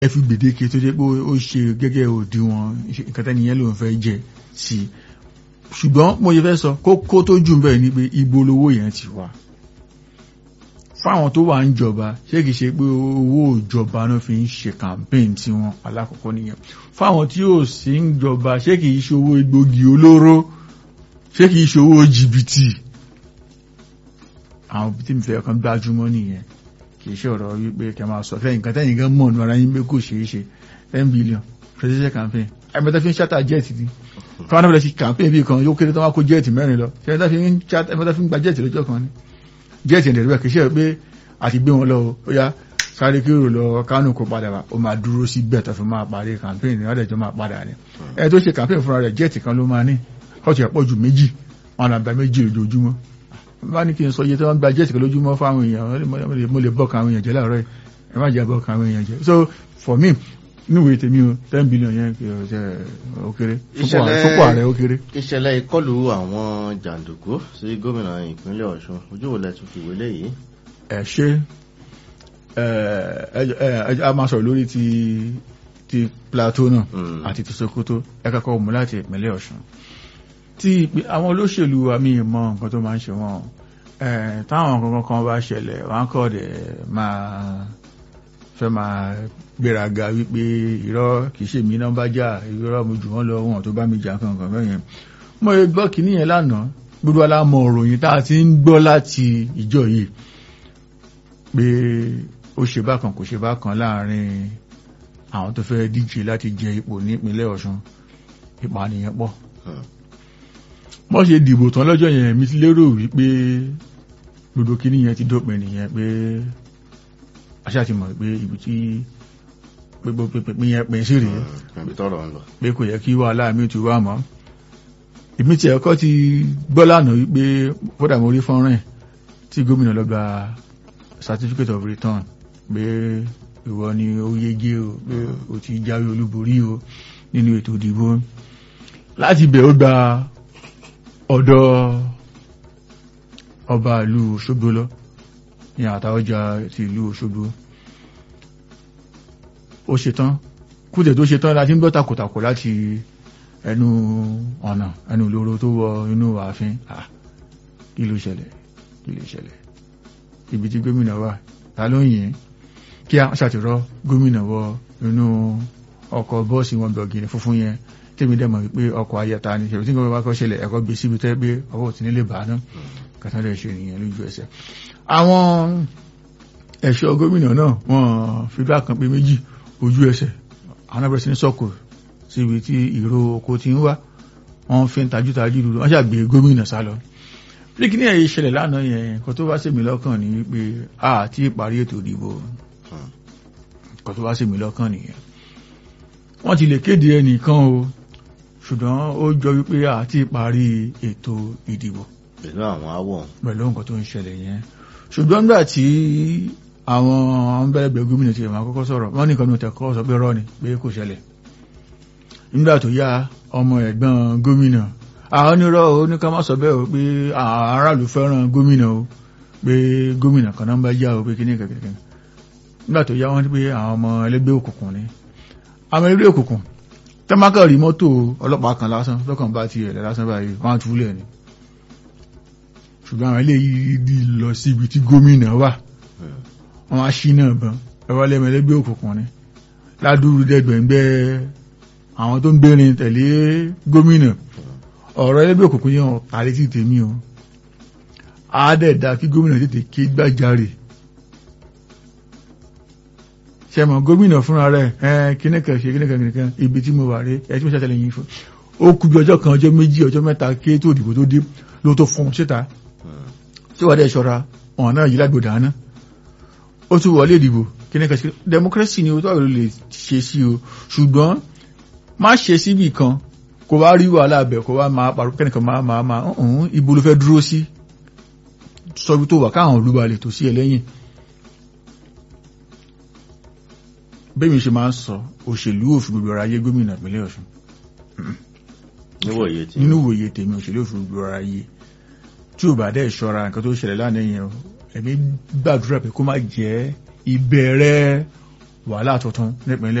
ẹ fi gbèdéke tó jẹ́ pé ó ṣe gẹ́gẹ́ òdiwọ̀n nǹkan tẹ́ni yẹn ló ń fẹ́ jẹ sí i ṣùgbọ́n mo yẹ fẹ́ sọ kókó tó jù bẹ́ẹ̀ ni pé ibo lowó yẹn ti wá fáwọn tó wà ń jọba ṣé kìí ṣe pé owó ìjọba náà fi ń ṣe campaign tí wọn alákọ̀ọ́kọ́ nìyẹn fáwọn tí ò sí ń jọba ṣé kìí ṣe owó egbògi olóró ṣé kìí ṣe owó jìbìtì àwọn tí mi fẹ́ kan gbájúmọ́ nìyẹn kìí ṣe ọ̀rọ̀ wípé kẹ máa sọ fẹ́ nǹkan tẹ́yìn gan mọ̀ ní ara yín pé kò ṣeé ṣe ten billion presidential campaign ẹgbẹ́ta fi ń ṣátà jẹ́ẹ̀tì ni káwọn náà fi lè ṣe campaign bí kan yóò kéré tó wá kó jẹ́ẹ̀tì mẹ́rin lọ ṣe ẹgbẹ́ta fi ń ṣátà ẹgbẹ́ta fi ń gba jẹ́ẹ̀tì lọ́jọ́ kan ni jẹ́ẹ̀tì ẹ̀dẹ̀ rẹ̀ kìí ṣe pé àti gbé wọn lọ ó yá sáré kérò lọ kánò kó padà wá ó máa dúró sí bẹ́ẹ̀ tó fi máa parí campaign ní ọ̀dẹ̀jọ́ máa padà ni ẹ tó ṣe campaign fúnra rẹ̀ jẹ́ẹ̀tì kan ló máa ní ọ̀tí ẹ̀pọ̀ ju méjì wọn àgbà méjì lójoojúmọ́ bá ní kí n sọ iye tí wọ́n gba jẹ́ẹ̀tì kan lójúmọ́ fáwọn èèyàn mo lè bọ́ọ̀kan àwọn èèyàn jẹ́ láàárọ̀ ẹ má jẹ́ bọ́ọ̀kan àwọn èèyàn jẹ́ so for me níwèé tèmi o ten billion yẹn kì í ṣe ó kéré fúnpọ̀ ààrẹ ó kéré. ìṣẹ̀lẹ̀ ìkọlù àwọn jàǹdùkú sí gómìnà ìpínlẹ̀ ọ̀ṣun ojú wo lẹ tún fi wọlé yìí. ẹ ṣe ẹ a máa sọ̀rọ̀ lórí ti ti plateau náà àti ti sokoto ẹ kọ́kọ́ mú láti ìpínlẹ̀ ọ̀ṣun tí àwọn olóṣèlú àmì ìmọ̀ nǹkan tó máa ń ṣe wọn táwọn kankan kan bá ṣẹlẹ̀ wọn kọ́ dẹ̀ máa fẹ́ máa gbéraga wípé irọ́ kìí ṣe mí náà bá jà irọ́ mo jù wọ́n lọ wọn tó bá mi jà kankan bẹ́yẹn mo yẹ gbọ́ kìíní yẹn lánàá gbogbo alámọ̀ òròyìn tá a ti ń gbọ́ láti ìjọ yìí pé ó ṣe bákan kò ṣe bákan láàrin àwọn tó fẹ́ díje láti jẹ ipò nípínlẹ̀ ọ̀ṣun ìpànìyàn pọ̀ wọ́n ṣe dìbò tán lọ́jọ́ yẹn mi ti lérò wípé gbogbo kìíní yẹn ti dópin nìyẹn pé aṣáà ti mọ̀ pé ibi tí gbogbo pínpín yẹn pín sí rèé pé kò yẹ kí wàhálà mi ti wá mọ́ èmi tí ẹ̀kọ́ ti gbọ́ lánàá wípé kódà mo rí fọ́nrán tí gómìnà lọ gba certificate of return pé ìwọ ni ó yege o pé o ti jáwé olúborí o nínú ètò ìdìbò láti bẹ̀ ó gba ọ̀dọ̀ ọba ìlú Òṣogbo lọ ní àtàwọ́jà ti ìlú Òṣogbo ó ṣetán kúdẹ̀ tó ṣetán láti ń gbọ́ takòtàkò láti ẹnu ọ̀nà ẹnu lóró tó wọ inú ààfin kí ló ṣẹlẹ̀ kí ló ṣẹlẹ̀ ibi tí gómìnà wà ta ló ń yìn kí a ṣàtìrọ gómìnà wọ inú ọkọ̀ bọ́ọ̀sì wọn gbọ̀gìnì funfun yẹn tèmi dẹ̀ mọ̀ wípé ọkọ̀ ayẹta ni ṣèlú tí nǹkan bá kọ́ ṣẹlẹ̀ ẹ̀kọ́ gbé síbi tẹ́ pé ọwọ́ òtí nílé bàá náà kàtàlẹ̀ ṣe nìyẹn lójú ẹsẹ̀ àwọn ẹ̀ṣọ́ gómìnà náà wọ́n fi bá kan pé méjì ojú ẹsẹ̀ àwọn abẹ́rẹ́ sí ní sọ́kò síbi tí ìró oko ti ń wá wọ́n fi ń tajútajú lulu wọ́n ṣàgbé gómìnà sá lọ bí kí ní ẹ̀yẹ ìṣẹ̀lẹ̀ lánàá yẹn nǹkan tó bá sèmi lọ́kàn ní wípé a ti parí ètò ìdìbò nǹkan tó bá sèmi lọ́kàn nìyẹn wọ́n ti lè kéde ẹnìkan o ṣùgbọ́n ó jọ wípé a ti parí ètò ìdìbò pẹ̀lú àwọn awọ̀ pẹ̀lú nǹkan tó ń ṣẹlẹ̀ yẹn ṣùgbọ́n nígbà tí àwọn ọmọbẹ̀rẹ̀gbẹ̀ gómìnà ti ẹ̀mà kọ́kọ́ sọ̀rọ̀ wọ́n ní ìkànnì tẹ̀kọ́ sọ pé rọ́ ni pé kò ṣẹlẹ̀ nígbà tó yá ọmọ ẹ̀gbọ́n gómìnà àwọn onírọ̀ ó ní ká má sọ bẹ́ẹ̀ o pé aráàlú fẹ́ràn gómìnà o pé gómìnà kan náà bá yá o pé kíní kẹ̀kẹ́ nígbà tó yá wọ́n pé àwọn ọmọ ẹlẹ́gbẹ́ òkùnkùn ni àwọn ẹlẹ́gbẹ́ òkùnkùn tẹ́mákà rí mọ́tò ọlọ́pàá kan lásán lọ́kàn bá ti ẹ̀lẹ́ lásán báyìí wọ́n á túlẹ̀ ni ṣùgbọ́n àwọn eléyìí lọ sí ibi tí gómìnà wà wọ́n á ṣí náà bán ẹwà lẹ́mẹ̀lẹ́gbẹ́ òkùnkùn ni ládùúrú dẹ́gbẹ̀ngbẹ́ àwọn tó ń gbérin tẹ̀lé gómìnà ọ̀rọ̀ ẹlẹ́gbẹ́ òkùnkùn yẹn tàrí tí tèmi o àádẹ́ẹ̀dá kí gómìnà tètè ké gbàjarè ṣẹmọ gómìnà fúnra rẹ̀ ẹ kíníkà ṣe kíníkà kíníkà ibi tí mo wà rí ẹ tí mo ṣàtẹlẹyìn fún ó kú bí ọjọ́ kan ọjọ́ méjì ọjọ́ mẹ́ta ké tó òdìbò tó dé ló tó fún un síta tí wàá dẹ̀ ṣọ́ra ọ̀hún náà yìí lágbòdà náà ó tún wọlé ìdìbò kíníkà ṣe democracy ni ó tó àrò lè ṣe sí o ṣùgbọ́n má ṣe síbì kan kò wá rí wàhálà bẹ̀ kò wá máa pàrọ̀ kẹ́nìkan máa máa máa ọ̀hún ibo ló fẹ́ dúró sí sọ́bi tó wà káwọn olúbalẹ̀ tó sí ẹ lẹ́yìn bẹ́ẹ̀ mi ṣe máa ń sọ òṣèlú òfin gbogbo ara ayé gómìnà ìpínlẹ̀ Ọ̀ṣun nínú ìwòye tèmi òṣèlú òfin gbogbo ara ayé tí ò bá dẹ́ ṣọ́ra nǹkan tó ṣẹlẹ̀ lánàá yẹn ẹ̀mí gbàdúrà pé kó má jẹ́ ìbẹ̀rẹ̀ wàhálà tuntun nípínlẹ̀